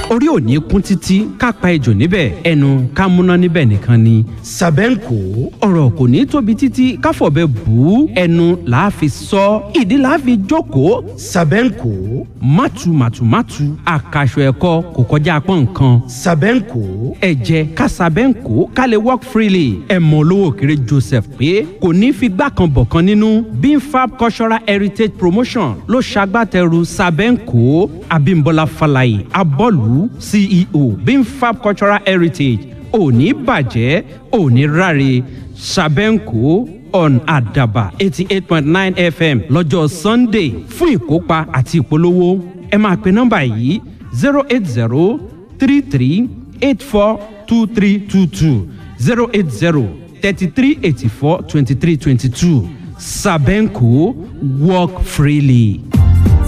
orí ò ní kún títí ká pa ejò níbẹ̀ ẹnu ká múná níbẹ̀ nìkan ni. sàbẹ́ǹkò ọ̀rọ̀ kò ní tóbi títí ká fọ̀bẹ bù ú ẹnu làá fi sọ ìdí làá fi jókòó. sàbẹ́ǹkò mátu màtúmátù àkàṣọ ẹ̀kọ́ kò kọjá pọ́n nǹkan. sàbẹ́ǹkò ẹ̀jẹ̀ kásábẹ́ǹkó ká lè work freely ẹ̀ mọ̀ olówó kéré joseph pé kò ní fi gbá kan bọ̀ kan nínú bimfab cultural heritage promotion ló ṣagbátẹrù sábẹ́ǹkó abimbola falaye abọ́lù ceo bimfab cultural heritage òní bàjẹ́ òní ráre sábẹ́ǹkó on àdàbà eighty eight point nine fm lọ́jọ́ sunday fún ìkópa àti ìpolówó ẹ máa pe nọ́mbà yìí zero eight zero three three eight four two three two two zero eight zero thirty three eighty four twenty three twenty two sabenko work freely.